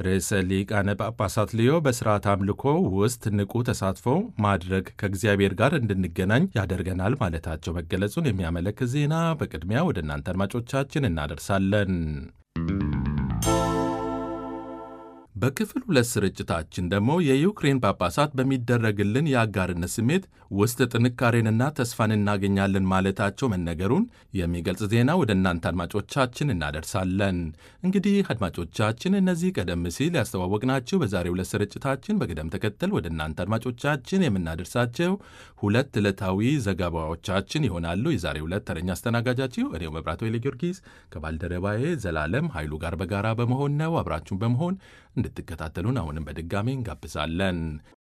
ርዕሰ ሊቃነ ጳጳሳት ሊዮ በሥርዓት አምልኮ ውስጥ ንቁ ተሳትፎ ማድረግ ከእግዚአብሔር ጋር እንድንገናኝ ያደርገናል ማለታቸው መገለጹን የሚያመለክት ዜና በቅድሚያ ወደ እናንተ አድማጮቻችን እናደርሳለን። በክፍል ሁለት ስርጭታችን ደግሞ የዩክሬን ጳጳሳት በሚደረግልን የአጋርነት ስሜት ውስጥ ጥንካሬንና ተስፋን እናገኛለን ማለታቸው መነገሩን የሚገልጽ ዜና ወደ እናንተ አድማጮቻችን እናደርሳለን። እንግዲህ አድማጮቻችን እነዚህ ቀደም ሲል ያስተዋወቅናቸው በዛሬው ዕለት ስርጭታችን በቅደም ተከተል ወደ እናንተ አድማጮቻችን የምናደርሳቸው ሁለት ዕለታዊ ዘገባዎቻችን ይሆናሉ። የዛሬው ዕለት ተረኛ አስተናጋጃችሁ እኔው መብራቶ ኃይለ ጊዮርጊስ ከባልደረባዬ ዘላለም ኃይሉ ጋር በጋራ በመሆን ነው። አብራችሁን በመሆን እንድትከታተሉን አሁንም በድጋሚ እንጋብዛለን።